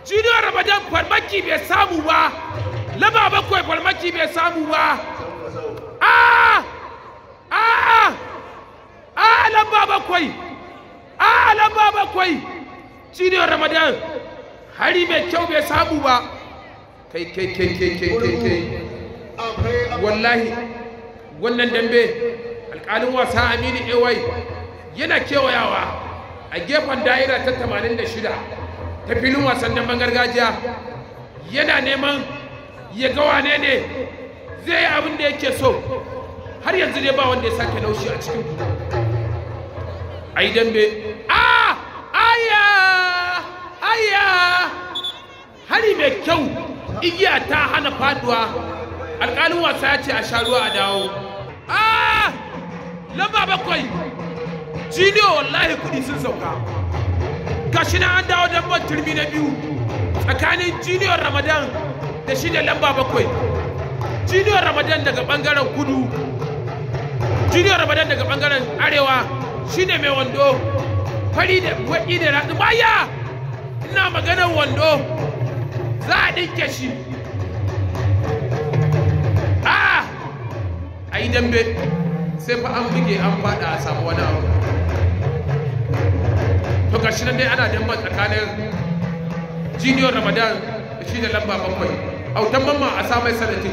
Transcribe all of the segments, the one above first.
junior ramadan farmaki bai samu ba lamba bakwai farmaki bai samu ba a a a lamba bakwai a lamba bakwai junior ramadan hari mai kyau bai samu ba kai kai kai kai kai kai kai wallahi wannan dambe alƙalin wasa aminu ewai yana kewayawa a gefen da'ira ta 86 ta filin wasan damben gargajiya yana neman ya ga wane ne zai yi abin da yake so har yanzu dai ba wanda ya sake laushi a cikin ku a yi dambe a aya aya hari mai kyau igiya ta hana faduwa alƙalin wasa ya ce a sha ruwa a dawo a lamba bakwai jiniyo wallahi kudi sun sauka gashi na an dawo damban turmi na biyu tsakanin jiniyon ramadan da shi da lamba bakwai jiniyon ramadan daga bangaren kudu jiniyon ramadan daga bangaren arewa shi ne mai wando fari da waɗi da raɗi baya ina maganar wando za a ɗinke shi a a yi dambe sai fa an buge an faɗa a samu wani abu to gashi nan dai ana damban tsakanin junior ramadan da shi da lamba bakwai autan mamma a sa mai salatin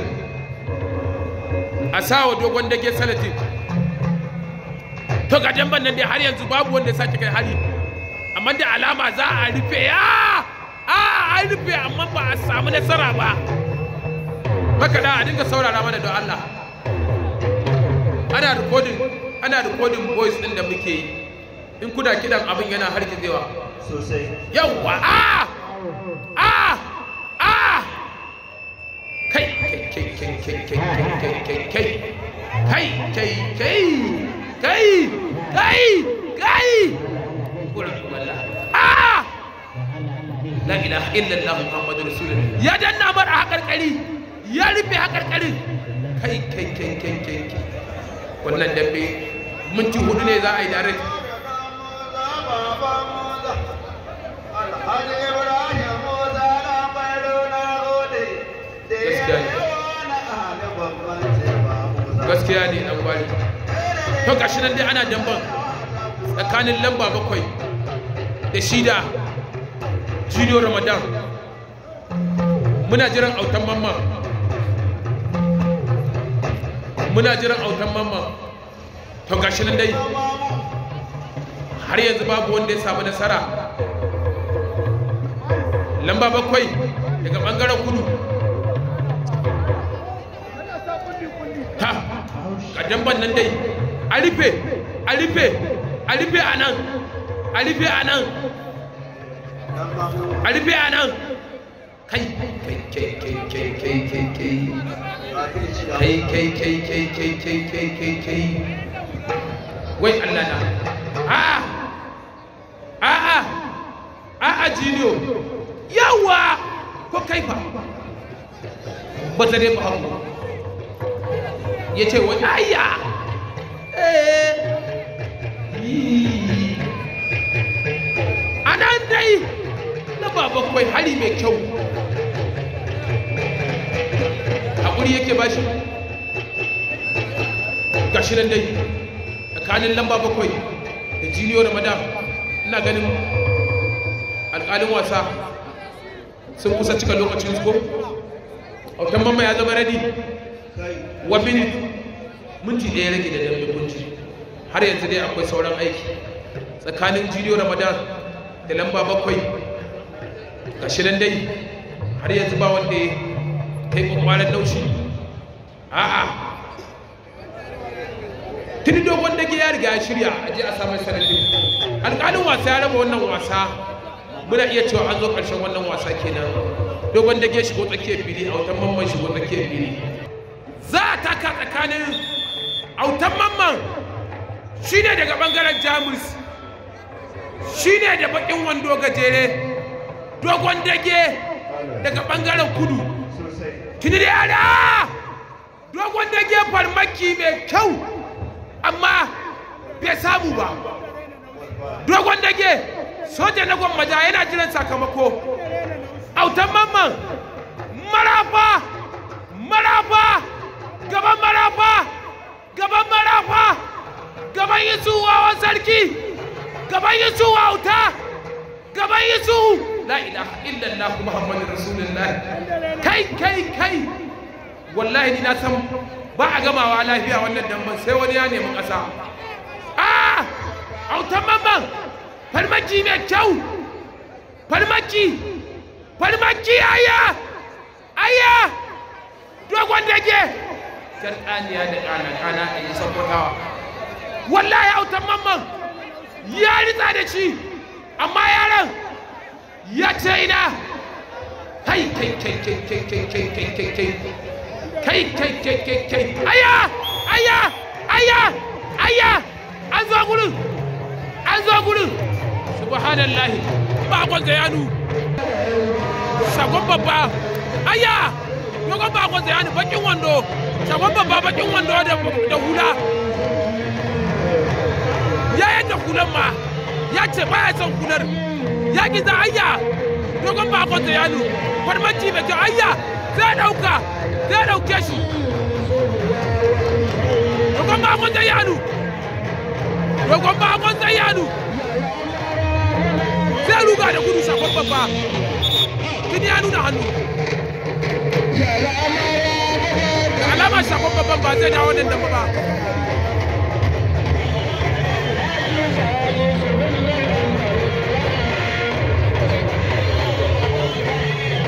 a sa wa dogon dage salatin to ga damban nan dai har yanzu babu wanda ya sake kai hari amma da alama za a rufe ya a an rufe amma ba a samu nasara ba haka da a dinga saurara mana don Allah ana recording ana recording voice din da muke yi in kuna kidan abin yana harkizewa sosai yawwa a a a kai kai kai kai kai kai kai kai kai kai kai kai kai kai kuran wala a la ilaha illallah muhammadu rasulullah ya danna mar a hakarkari ya rufe hakarkarin kai kai kai kai kai kai wannan dambe minti hudu ne za a yi direct gaskiya ne dan gwari to gashi nan dai ana damban tsakanin lamba bakwai da shida junior ramadan muna jiran autan mamma muna jiran autan mamma to gashi nan dai har yanzu babu wanda ya samu nasara lamba bakwai daga bangaren kudu ta ga damban nan dai a rufe a rufe a rufe a nan a rufe a nan a rufe a nan kai kai kai kai kai kai kai kai kai kai kai kai kai kai kai kai wai Allah na a'a a'a a'a jiniyo yawa ko kai fa ba ta dai ba haku ya ce wai ayya a nan dai na ba bakwai hari mai kyau haƙuri yake ba shi gashi nan dai tsakanin lamba bakwai da jiniyo da madam ina ganin alƙalin wasa sun kusa cika lokacin su ko autan mamma ya zama ready one minute minti ɗaya rage da dambe kunci har yanzu dai akwai sauran aiki tsakanin jiniyo ramadan da lamba bakwai ga shirin dai har yanzu ba wanda ya kai kwakwaran laushi a'a tuni dogon dage ya riga ya shirya a je a samun sanadin alƙalin wasa ya raba wannan wasa muna iya cewa an zo ƙarshen wannan wasa kenan dogon dage shigo tsakiyar fili autan mamman shigo tsakiyar fili za a taka tsakanin autan mamman shi ne daga ɓangaren jamus shi ne da baƙin wando gajere dogon dage daga ɓangaren kudu tuni da yada dogon dage farmaki mai kyau amma bai samu ba dogon dage soja na gwammaja yana jiran sakamako autan mamman marafa marafa gaban marafa gaban marafa gaban yisu wawan sarki gaban yisu wauta gaban yisu la ilaha illallah muhammadu rasulullah kai kai kai wallahi ni na san ba a gamawa lafiya wannan damban sai wani ya nemi ƙasa a autan mamman farmaki mai kyau farmaki farmaki aya aya dogon dage sarƙaniya da ƙana ƙana a yi sakwatawa wallahi autan mamman ya ritsa da shi amma yaran ya ce ina kai kai kai kai kai kai kai kai kai kai kai kai kai kai kai aya aya aya aya an zo gurin an zo gurin subhanallahi bakon zayanu shagon babba aya dogon bakon zayanu bakin wando shagon babba bakin wando da hula ya yadda hulan ma ya ce baya son hular ya giza aya dogon bakon zayanu farmaci mai kyau aya zai dauka zai dauke shi dogon bakon zayanu dogon bakon zayanu sai ruga da gudu shafon babba tuni ya nuna hannu da alamar shafon babban ba zai dawo nan da ba